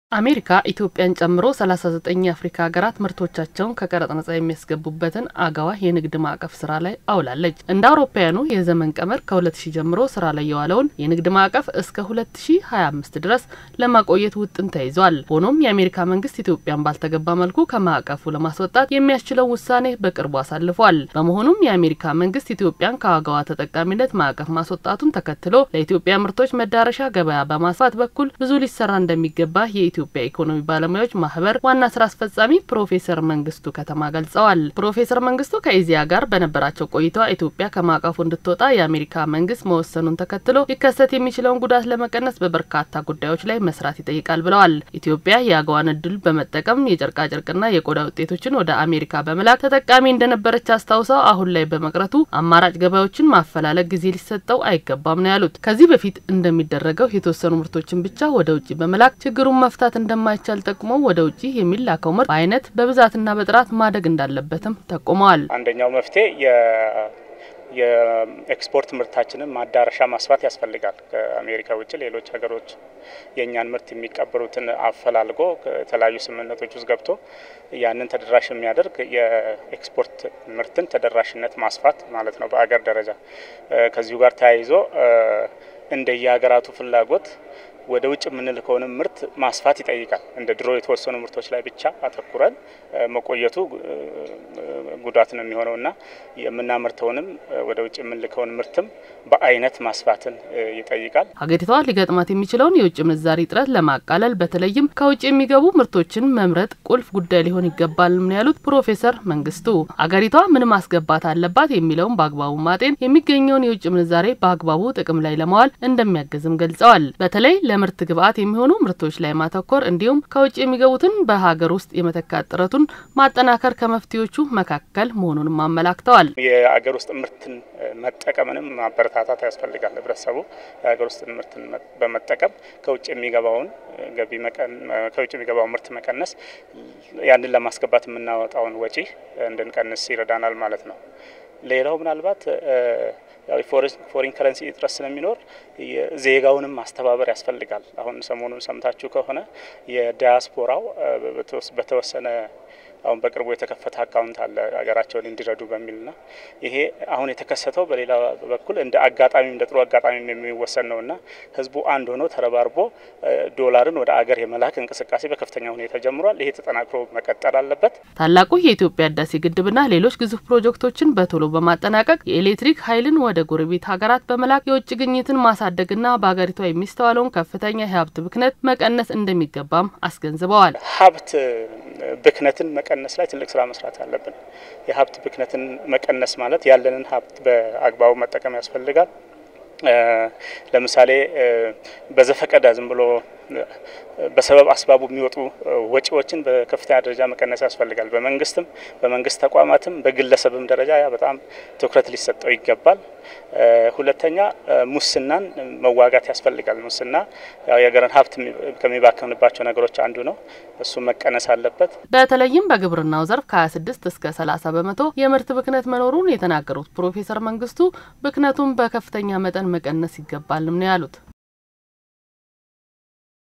አሜሪካ ኢትዮጵያን ጨምሮ 39 የአፍሪካ ሀገራት ምርቶቻቸውን ከቀረጥ ነጻ የሚያስገቡበትን አገዋ የንግድ ማዕቀፍ ስራ ላይ አውላለች። እንደ አውሮፓውያኑ የዘመን ቀመር ከ2000 ጀምሮ ስራ ላይ የዋለውን የንግድ ማዕቀፍ እስከ 2025 ድረስ ለማቆየት ውጥን ተይዟል። ሆኖም የአሜሪካ መንግስት ኢትዮጵያን ባልተገባ መልኩ ከማዕቀፉ ለማስወጣት የሚያስችለው ውሳኔ በቅርቡ አሳልፏል። በመሆኑም የአሜሪካ መንግስት ኢትዮጵያን ከአገዋ ተጠቃሚነት ማዕቀፍ ማስወጣቱን ተከትሎ ለኢትዮጵያ ምርቶች መዳረሻ ገበያ በማስፋት በኩል ብዙ ሊሰራ እንደሚገባ የኢትዮጵያ ኢኮኖሚ ባለሙያዎች ማህበር ዋና ስራ አስፈጻሚ ፕሮፌሰር መንግስቱ ከተማ ገልጸዋል። ፕሮፌሰር መንግስቱ ከኢዚያ ጋር በነበራቸው ቆይታ ኢትዮጵያ ከማዕቀፉ እንድትወጣ የአሜሪካ መንግስት መወሰኑን ተከትሎ ሊከሰት የሚችለውን ጉዳት ለመቀነስ በበርካታ ጉዳዮች ላይ መስራት ይጠይቃል ብለዋል። ኢትዮጵያ የአገዋን እድል በመጠቀም የጨርቃጨርቅና የቆዳ ውጤቶችን ወደ አሜሪካ በመላክ ተጠቃሚ እንደነበረች አስታውሰው አሁን ላይ በመቅረቱ አማራጭ ገበያዎችን ማፈላለግ ጊዜ ሊሰጠው አይገባም ነው ያሉት። ከዚህ በፊት እንደሚደረገው የተወሰኑ ምርቶችን ብቻ ወደ ውጭ በመላክ ችግሩን መፍታት እንደማይቻል ጠቁመው ወደ ውጭ የሚላከው ምርት በአይነት በብዛትና በጥራት ማደግ እንዳለበትም ጠቁመዋል። አንደኛው መፍትሄ የኤክስፖርት ምርታችንን ማዳረሻ ማስፋት ያስፈልጋል። ከአሜሪካ ውጭ ሌሎች ሀገሮች የእኛን ምርት የሚቀበሉትን አፈላልጎ የተለያዩ ስምምነቶች ውስጥ ገብቶ ያንን ተደራሽ የሚያደርግ የኤክስፖርት ምርትን ተደራሽነት ማስፋት ማለት ነው በአገር ደረጃ። ከዚሁ ጋር ተያይዞ እንደየሀገራቱ ፍላጎት ወደ ውጭ የምንልከውንም ምርት ማስፋት ይጠይቃል። እንደ ድሮ የተወሰኑ ምርቶች ላይ ብቻ አተኩረን መቆየቱ ጉዳት ነው የሚሆነው እና የምናመርተውንም ወደ ውጭ የምንልከውን ምርትም በአይነት ማስፋትን ይጠይቃል። ሀገሪቷ ሊገጥማት የሚችለውን የውጭ ምንዛሪ እጥረት ለማቃለል በተለይም ከውጭ የሚገቡ ምርቶችን መምረጥ ቁልፍ ጉዳይ ሊሆን ይገባል ነው ያሉት ፕሮፌሰር መንግስቱ። ሀገሪቷ ምን ማስገባት አለባት የሚለውን በአግባቡ ማጤን የሚገኘውን የውጭ ምንዛሬ በአግባቡ ጥቅም ላይ ለማዋል እንደሚያግዝም ገልጸዋል። በተለይ ለምርት ግብዓት የሚሆኑ ምርቶች ላይ ማተኮር እንዲሁም ከውጭ የሚገቡትን በሀገር ውስጥ የመተካት ጥረቱን ማጠናከር ከመፍትሄዎቹ መካከል መሆኑንም አመላክተዋል። የሀገር ውስጥ ምርትን መጠቀምንም ማበረታታት ያስፈልጋል። ህብረተሰቡ የሀገር ውስጥ ምርትን በመጠቀም ከውጭ የሚገባውን ገቢ ከውጭ የሚገባውን ምርት መቀነስ ያንን ለማስገባት የምናወጣውን ወጪ እንድንቀንስ ይረዳናል ማለት ነው። ሌላው ምናልባት ያው ፎሪን ከረንሲ እጥረት ስለሚኖር ዜጋውንም ማስተባበር ያስፈልጋል። አሁን ሰሞኑን ሰምታችሁ ከሆነ የዲያስፖራው በተወሰነ አሁን በቅርቡ የተከፈተ አካውንት አለ ሀገራቸውን እንዲረዱ በሚልና ይሄ አሁን የተከሰተው በሌላ በኩል እንደ አጋጣሚ እንደ ጥሩ አጋጣሚ የሚወሰን ነውና ህዝቡ አንድ ሆኖ ተረባርቦ ዶላርን ወደ አገር የመላክ እንቅስቃሴ በከፍተኛ ሁኔታ ጀምሯል። ይሄ ተጠናክሮ መቀጠል አለበት። ታላቁ የኢትዮጵያ ህዳሴ ግድብና ሌሎች ግዙፍ ፕሮጀክቶችን በቶሎ በማጠናቀቅ የኤሌክትሪክ ኃይልን ወደ ጎረቤት ሀገራት በመላክ የውጭ ግኝትን ማሳደግና በሀገሪቷ የሚስተዋለውን ከፍተኛ የሀብት ብክነት መቀነስ እንደሚገባም አስገንዝበዋል። ሀብት ብክነትን መቀነስ ላይ ትልቅ ስራ መስራት አለብን። የሀብት ብክነትን መቀነስ ማለት ያለንን ሀብት በአግባቡ መጠቀም ያስፈልጋል። ለምሳሌ በዘፈቀደ ዝም ብሎ በሰበብ አስባቡ የሚወጡ ወጪዎችን በከፍተኛ ደረጃ መቀነስ ያስፈልጋል። በመንግስትም በመንግስት ተቋማትም በግለሰብም ደረጃ ያ በጣም ትኩረት ሊሰጠው ይገባል። ሁለተኛ ሙስናን መዋጋት ያስፈልጋል። ሙስና የሀገርን ሀብት ከሚባከንባቸው ነገሮች አንዱ ነው። እሱ መቀነስ አለበት። በተለይም በግብርናው ዘርፍ ከ26 እስከ 30 በመቶ የምርት ብክነት መኖሩን የተናገሩት ፕሮፌሰር መንግስቱ ብክነቱን በከፍተኛ መጠን መቀነስ ይገባልም ነው ያሉት።